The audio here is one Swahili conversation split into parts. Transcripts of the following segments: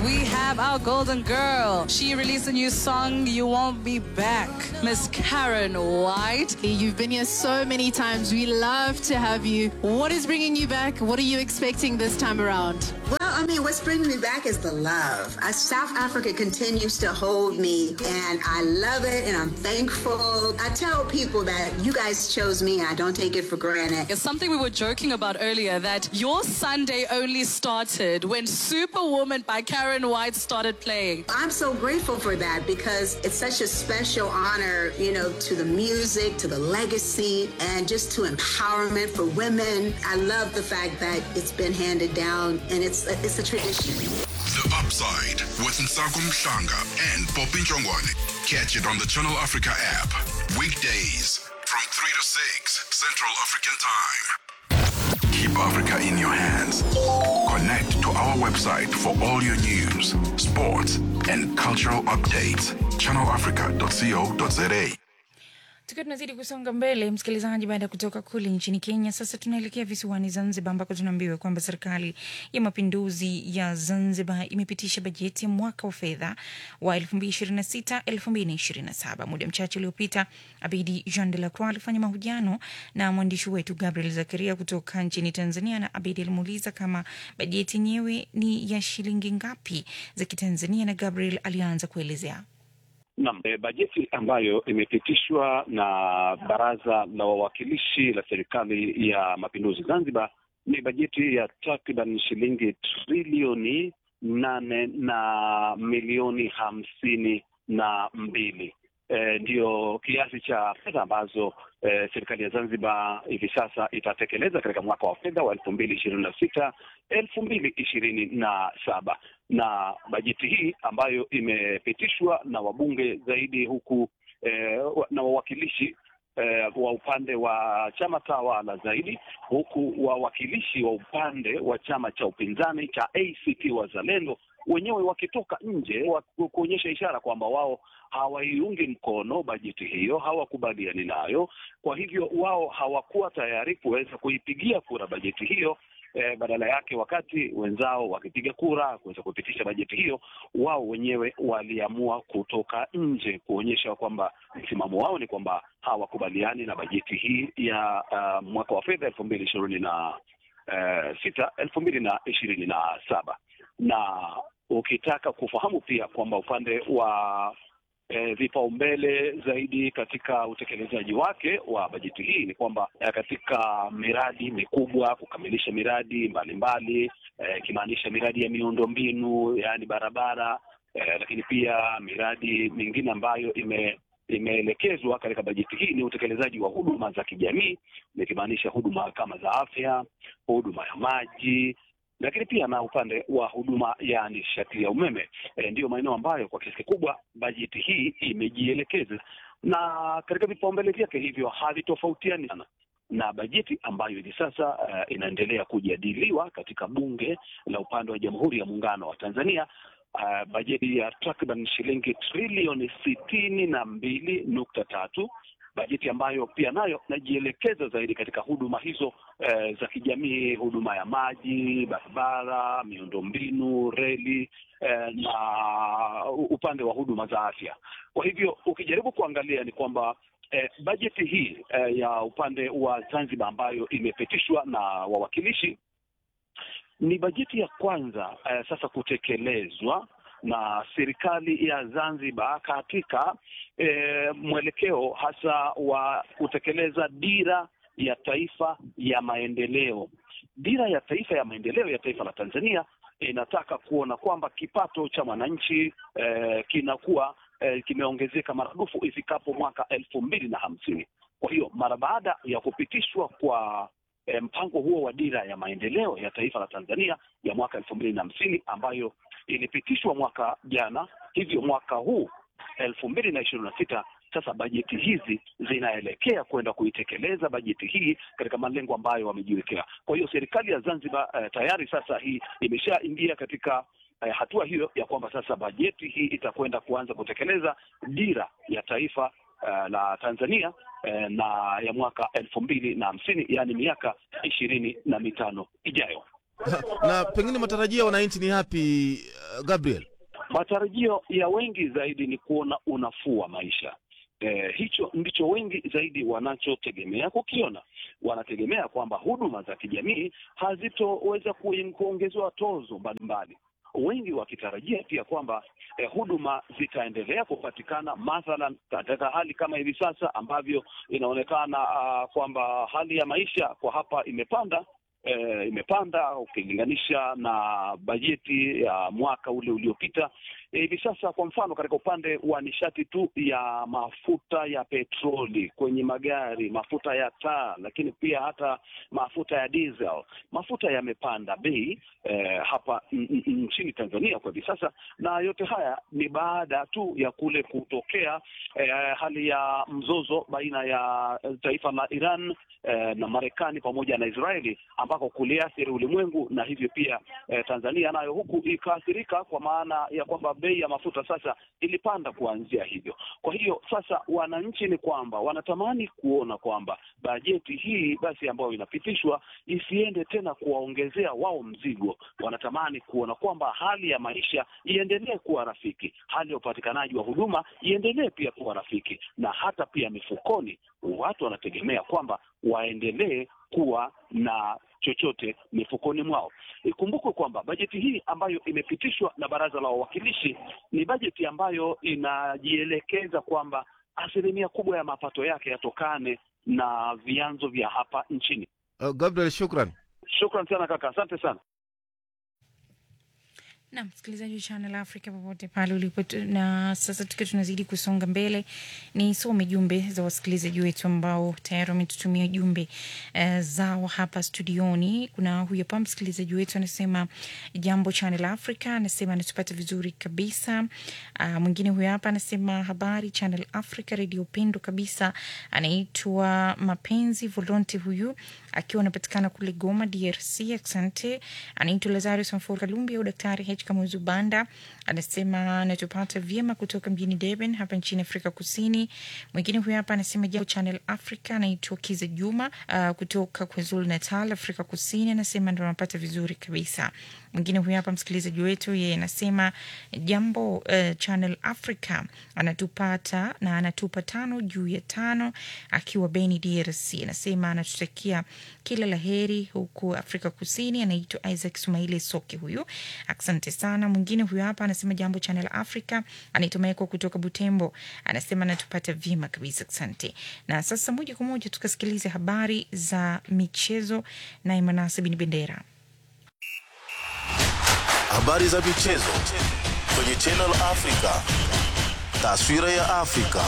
we have our golden girl. She released a new song, You Won't Be Back. Miss Karen White. You've been here so many times. We love to have you. What is bringing you back? What are you expecting this time around? Well, I mean, what's bringing me back is the love. Uh, South Africa continues to hold me, and I love it, and I'm thankful. I tell people that you guys chose me, and I don't take it for granted. It's something we were joking about earlier that your Sunday only started when Superwoman by Karen White started playing. I'm so grateful for that because it's such a special honor, you know, to the music, to the legacy, and just to empowerment for women. I love the fact that it's been handed down, and it's a, it's a tradition. The Upside with Nsago Mhlanga and Poppy Njongwane. Catch it on the Channel Africa app. Weekdays from 3 to 6 Central African Time. Keep Africa in your hands. Connect to our website for all your news, sports, and cultural updates. channelafrica.co.za. Tukiwa tunazidi kusonga mbele, msikilizaji, baada ya kutoka kule nchini Kenya, sasa tunaelekea visiwani Zanzibar, ambako tunaambiwa kwamba serikali ya mapinduzi ya Zanzibar imepitisha bajeti ya mwaka wa fedha wa 2026 2027. Muda mchache uliopita, Abidi Jean de la Croix alifanya mahojiano na mwandishi wetu Gabriel Zakaria kutoka nchini Tanzania, na Abidi alimuuliza kama bajeti yenyewe ni ya shilingi ngapi za Kitanzania, na Gabriel alianza kuelezea. Naam, e, bajeti ambayo imepitishwa na Baraza la Wawakilishi la Serikali ya Mapinduzi Zanzibar ni bajeti ya takriban shilingi trilioni nane na milioni hamsini na mbili. E, ndiyo kiasi cha fedha ambazo e, serikali ya Zanzibar hivi sasa itatekeleza katika mwaka wa fedha wa elfu mbili ishirini na sita elfu mbili ishirini na saba na bajeti hii ambayo imepitishwa na wabunge zaidi huku eh, na wawakilishi eh, wa upande wa chama tawala zaidi huku wawakilishi wa upande wa chama cha upinzani cha ACT Wazalendo wenyewe wakitoka nje wa kuonyesha ishara kwamba wao hawaiungi mkono bajeti hiyo, hawakubaliani nayo. Kwa hivyo wao hawakuwa tayari kuweza kuipigia kura bajeti hiyo. Eh, badala yake wakati wenzao wakipiga kura kuweza kupitisha bajeti hiyo, wao wenyewe waliamua kutoka nje kuonyesha kwamba msimamo wao ni kwamba hawakubaliani na bajeti hii ya uh, mwaka wa fedha elfu mbili ishirini na uh, sita elfu mbili na ishirini na saba na ukitaka kufahamu pia kwamba upande wa E, vipaumbele zaidi katika utekelezaji wake wa bajeti hii ni kwamba e, katika miradi mikubwa kukamilisha miradi mbalimbali ikimaanisha e, miradi ya miundombinu yaani barabara e, lakini pia miradi mingine ambayo ime imeelekezwa katika bajeti hii ni utekelezaji wa huduma za kijamii nikimaanisha huduma kama za afya, huduma ya maji lakini pia na upande wa huduma ya nishati ya umeme e, ndiyo maeneo ambayo kwa kiasi kikubwa bajeti hii imejielekeza, na katika vipaumbele vyake hivyo havitofautiani sana na bajeti ambayo hivi sasa uh, inaendelea kujadiliwa katika bunge la upande wa Jamhuri ya Muungano wa Tanzania. Uh, bajeti ya takriban shilingi trilioni sitini na mbili nukta tatu bajeti ambayo pia nayo najielekeza zaidi katika huduma hizo eh, za kijamii, huduma ya maji, barabara, miundombinu, reli eh, na upande wa huduma za afya. Kwa hivyo ukijaribu kuangalia ni kwamba eh, bajeti hii eh, ya upande wa Zanzibar ambayo imepitishwa na wawakilishi ni bajeti ya kwanza eh, sasa kutekelezwa na serikali ya Zanzibar katika e, mwelekeo hasa wa kutekeleza dira ya taifa ya maendeleo. Dira ya taifa ya maendeleo ya taifa la Tanzania inataka kuona kwamba kipato cha mwananchi e, kinakuwa e, kimeongezeka maradufu ifikapo mwaka elfu mbili na hamsini. Kwa hiyo mara baada ya kupitishwa kwa e, mpango huo wa dira ya maendeleo ya taifa la Tanzania ya mwaka elfu mbili na hamsini ambayo ilipitishwa mwaka jana, hivyo mwaka huu elfu mbili na ishirini na sita sasa bajeti hizi zinaelekea kwenda kuitekeleza bajeti hii katika malengo ambayo wamejiwekea. Kwa hiyo serikali ya Zanzibar eh, tayari sasa hii imeshaingia katika eh, hatua hiyo ya kwamba sasa bajeti hii itakwenda kuanza kutekeleza dira ya taifa eh, la Tanzania eh, na ya mwaka elfu mbili na hamsini yaani miaka ishirini na mitano ijayo. na pengine matarajio ya wananchi ni yapi Gabriel? Matarajio ya wengi zaidi ni kuona unafuu wa maisha. Eh, hicho ndicho wengi zaidi wanachotegemea kukiona. Wanategemea kwamba huduma za kijamii hazitoweza ku- kuongezewa tozo mbalimbali, wengi wakitarajia pia kwamba eh, huduma zitaendelea kupatikana, mathalan katika hali kama hivi sasa ambavyo inaonekana uh, kwamba hali ya maisha kwa hapa imepanda eh, imepanda ukilinganisha na bajeti ya mwaka ule uliopita. Eh, Hivi sasa kwa mfano, katika upande wa nishati tu ya mafuta ya petroli kwenye magari, mafuta ya taa, lakini pia hata mafuta ya diesel, mafuta yamepanda bei eh, hapa n- n- nchini Tanzania kwa hivi sasa, na yote haya ni baada tu ya kule kutokea eh, hali ya mzozo baina ya eh, taifa la Iran eh, na Marekani pamoja na Israeli ambako kuliathiri ulimwengu na hivyo pia eh, Tanzania nayo huku ikaathirika kwa maana ya kwamba bei ya mafuta sasa ilipanda kuanzia hivyo. Kwa hiyo sasa wananchi ni kwamba wanatamani kuona kwamba bajeti hii basi ambayo inapitishwa isiende tena kuwaongezea wao mzigo. Wanatamani kuona kwamba hali ya maisha iendelee kuwa rafiki, hali ya upatikanaji wa huduma iendelee pia kuwa rafiki, na hata pia mifukoni watu wanategemea kwamba waendelee kuwa na chochote mifukoni mwao. Ikumbukwe kwamba bajeti hii ambayo imepitishwa na Baraza la Wawakilishi ni bajeti ambayo inajielekeza kwamba asilimia kubwa ya mapato yake yatokane na vyanzo vya hapa nchini. Uh, Gabriel, shukran. Shukran sana kaka, asante sana. na msikilizaji wa Channel Africa popote pale ulipo, tu- na sasa tukiwa tunazidi kusonga mbele, nisome jumbe za wasikilizaji wetu ambao tayari wametutumia jumbe uh, zao hapa studioni. Kuna huyu hapa msikilizaji wetu anasema jambo Channel Africa, anasema anatupata vizuri kabisa. Uh, mwingine huyu hapa anasema habari Channel Africa, redio upendo kabisa. Anaitwa Mapenzi Volonte huyu akiwa anapatikana kule Goma, DRC. Asante. Anaitwa Lazarus Mfuru Kalumbi au Daktari H Kamuzu Banda, anasema anatupata vyema kutoka mjini Durban hapa nchini Afrika Kusini. Mwingine huyu hapa anasema jambo Channel Africa, anaitwa Kiza Juma uh, kutoka KwaZulu Natal, Afrika Kusini, anasema ndo anapata vizuri kabisa. Mwingine huyu hapa msikilizaji wetu, yeye anasema jambo uh, Channel Africa, anatupata na anatupa tano juu ya tano akiwa Beni, DRC. Anasema anatutakia kila la heri huku Afrika Kusini. Anaitwa Isaac Sumaili Soke huyu, asante sana. Mwingine huyu hapa anasema jambo Channel Africa, anaitwa Maeko kutoka Butembo, anasema anatupata vyema kabisa, asante. Na sasa moja kwa moja tukasikilize habari za michezo na Imanasi Bin Bendera. Habari za michezo kwenye Channel Africa. Taswira ya Afrika.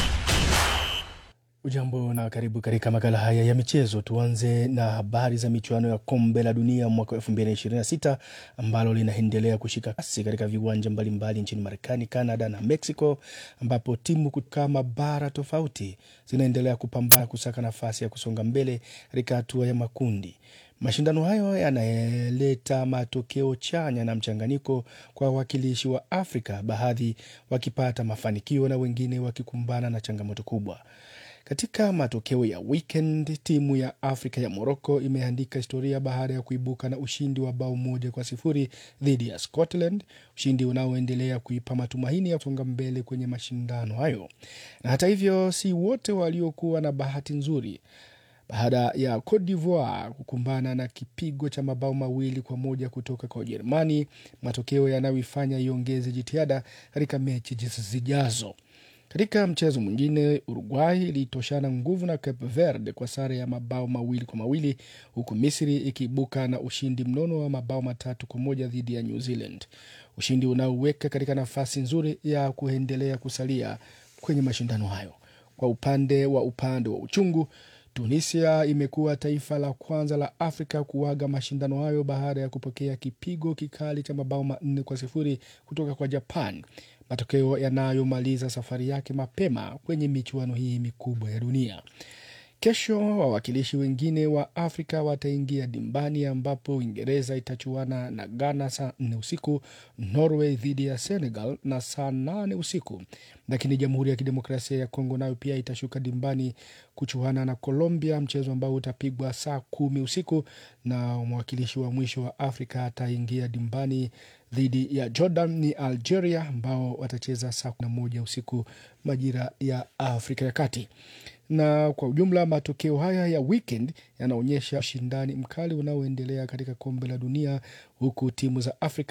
Ujambo na karibu katika makala haya ya michezo. Tuanze na habari za michuano ya kombe la dunia mwaka 2026 ambalo linaendelea kushika kasi katika viwanja mbalimbali nchini Marekani, Canada na Mexico, ambapo timu kutoka mabara tofauti zinaendelea kupambana kusaka nafasi ya kusonga mbele katika hatua ya makundi. Mashindano hayo yanaleta matokeo chanya na mchanganyiko kwa wawakilishi wa Afrika, baadhi wakipata mafanikio na wengine wakikumbana na changamoto kubwa. Katika matokeo ya weekend, timu ya Afrika ya Morocco imeandika historia baada ya kuibuka na ushindi wa bao moja kwa sifuri dhidi ya Scotland, ushindi unaoendelea kuipa matumaini ya kusonga mbele kwenye mashindano hayo. Na hata hivyo, si wote waliokuwa na bahati nzuri baada ya Cote d'Ivoire kukumbana na kipigo cha mabao mawili kwa moja kutoka kwa Ujerumani, matokeo yanayoifanya iongeze jitihada katika mechi zijazo. Katika mchezo mwingine, Uruguay ilitoshana nguvu na Cape Verde kwa sare ya mabao mawili kwa mawili huku Misri ikiibuka na ushindi mnono wa mabao matatu kwa moja dhidi ya New Zealand, ushindi unaoweka katika nafasi nzuri ya kuendelea kusalia kwenye mashindano hayo. Kwa upande wa upande wa uchungu Tunisia imekuwa taifa la kwanza la Afrika kuaga mashindano hayo baada ya kupokea kipigo kikali cha mabao manne kwa sifuri kutoka kwa Japan, matokeo yanayomaliza safari yake mapema kwenye michuano hii mikubwa ya dunia. Kesho wawakilishi wengine wa Afrika wataingia dimbani ambapo Uingereza itachuana na Ghana saa nne usiku, Norway dhidi ya Senegal na saa nane usiku. Lakini Jamhuri ya Kidemokrasia ya Kongo nayo pia itashuka dimbani kuchuana na Colombia, mchezo ambao utapigwa saa kumi usiku, na mwakilishi wa mwisho wa Afrika ataingia dimbani dhidi ya Jordan ni Algeria ambao watacheza saa kumi na moja usiku majira ya Afrika ya Kati. Na kwa ujumla matokeo haya ya weekend yanaonyesha ushindani mkali unaoendelea katika kombe la dunia huku timu za Afrika